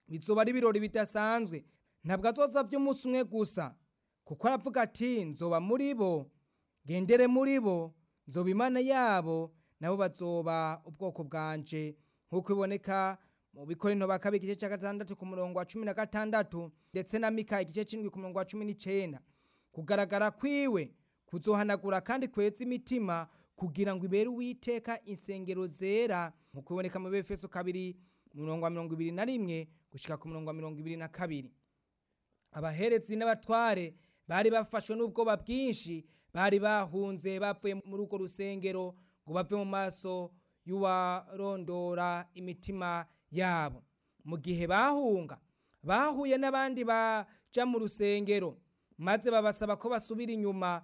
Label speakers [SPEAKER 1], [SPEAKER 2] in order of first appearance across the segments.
[SPEAKER 1] bizoba ari ibirori bidasanzwe ntabwo azoza by'umunsi umwe gusa kuko aravuga ati nzoba muri bo ngendere muri bo nzoba imana yabo nabo bazoba ubwoko bwanje nk'uko biboneka mu bikorinto ba kabiri igice cya gatandatu ku murongo wa cumi na gatandatu ndetse na mika igice cy'indwi ku murongo wa cumi n'icyenda kugaragara kwiwe kuzohanagura kandi kweza imitima kugira ngo ibere uwiteka insengero zera nk'uko biboneka mu befeso kabiri umurongo wa mirongo ibiri na rimwe gushyika ku murongo wa mirongo ibiri na kabiri abaherezi n'abatware bari bafashwe n'ubwoba bwinshi bari bahunze bavuye muri urwo rusengero ngo bave mu maso y'uwarondora imitima yabo mu gihe bahunga bahuye n'abandi baja mu rusengero maze babasaba ko basubira inyuma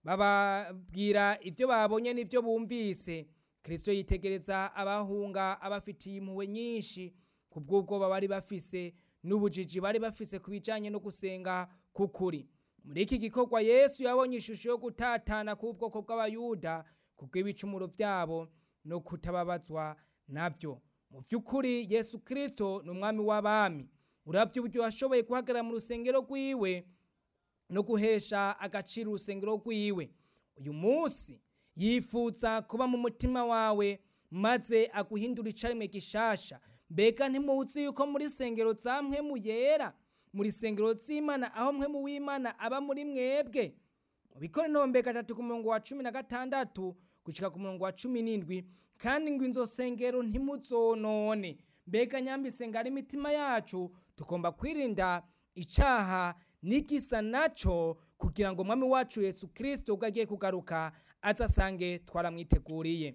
[SPEAKER 1] bababwira ibyo babonye n'ibyo bumvise kirisito yitegereza abahunga abafitiye impuhwe nyinshi ku bw'ubwoba bari bafise n'ubujiji bari bafise ku bijyanye no gusenga k'ukuri muri iki gikorwa yesu yabonye ishusho yo gutatana k'ubwoko bw'abayuda ku bw'ibicumuro byabo no kutababazwa nabyo mu by'ukuri yesu kirisito ni umwami w'abami urabya uburyo washoboye guhagarara mu rusengero rw'iwe no guhesha agaciro urusengero rw'iwe uyu munsi yifuza kuba mu mutima wawe maze aguhindura icarimwe gishasha mbega ntimuzi yuko muri sengero za mpwemu yera muri sengero z'imana aho mpwemu w'imana aba muri mwebwe mu bikora intombe gatatu ku murongo wa cumi na gatandatu gushika ku murongo wa cumi n'indwi kandi ngo inzo sengero ntimuzonone mbega nyambisenga ari imitima yacu tugomba kwirinda icaha n'igisa naco kugira ngo umwami wacu yesu kirisito ubwo agiye kugaruka azasange twaramwiteguriye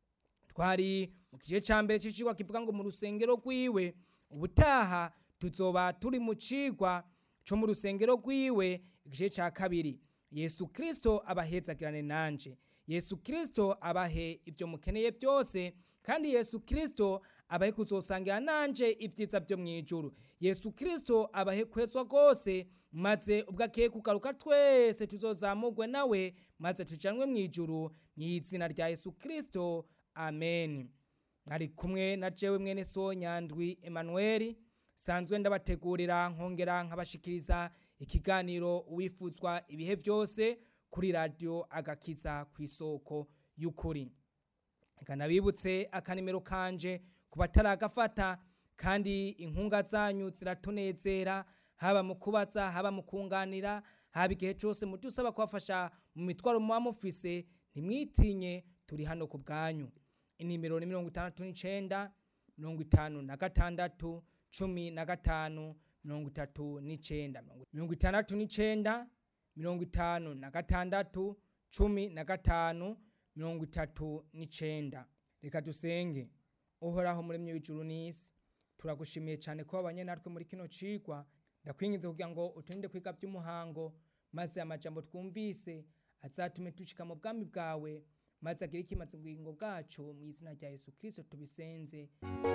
[SPEAKER 1] twari mu gice cya mbere cy'icigwa kivuga ngo mu rusengero rwiwe ubutaha tuzoba turi mu cigwa co mu rusengero rwiwe igice cya kabiri yesu kirisito abahezagirane nanje yesu kirisito abahe ibyo mukeneye byose kandi yesu kirisito abahe kuzosangira nanje ibyiza byo mu ijuru yesu kirisito abahe kwezwa rwose maze ubwo agiye kugaruka twese tuzozamurwe nawe maze tujanwe mu ijuru mu izina rya yesu kirisito amen mwari kumwe na jewe mwene so nyandwi emanuweli sanzwe ndabategurira nkongera nkabashikiriza ikiganiro uwifuzwa ibihe byose kuri radiyo agakiza ku isoko y'ukuri kanabibutse akanimero kanje ku bataragafata kandi inkunga zanyu ziratunezera haba mu kubaza haba mu kunganira haba igihe cyose mu usaba kubafasha mu mitwaro muba mufise ntimwitinye turi hano ku bwanyu inimero ni mirongo itandatu n'icyenda mirongo itanu na gatandatu cumi na gatanu mirongo itatu n'icyenda mirongo itandatu n'icyenda mirongo itanu na gatandatu cumi na gatanu mirongo itatu n'icyenda reka dusenge uhoraho muremyi w'ijuru n'isi turagushimiye cyane ko wabanye natwe muri kino cigwa ndakwinginze kugira ngo uturinde kwiga by'umuhango maze amajambo twumvise azatume dushika mu bwami bwawe maze agire ikimaze ubugingo bwacu mu izina rya yesu kirisito tubisenze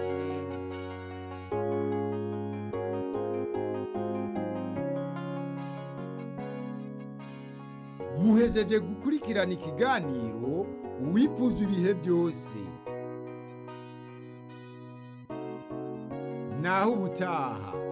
[SPEAKER 2] muhejeje gukurikirana ikiganiro uwifuza ibihe byose naho ubutaha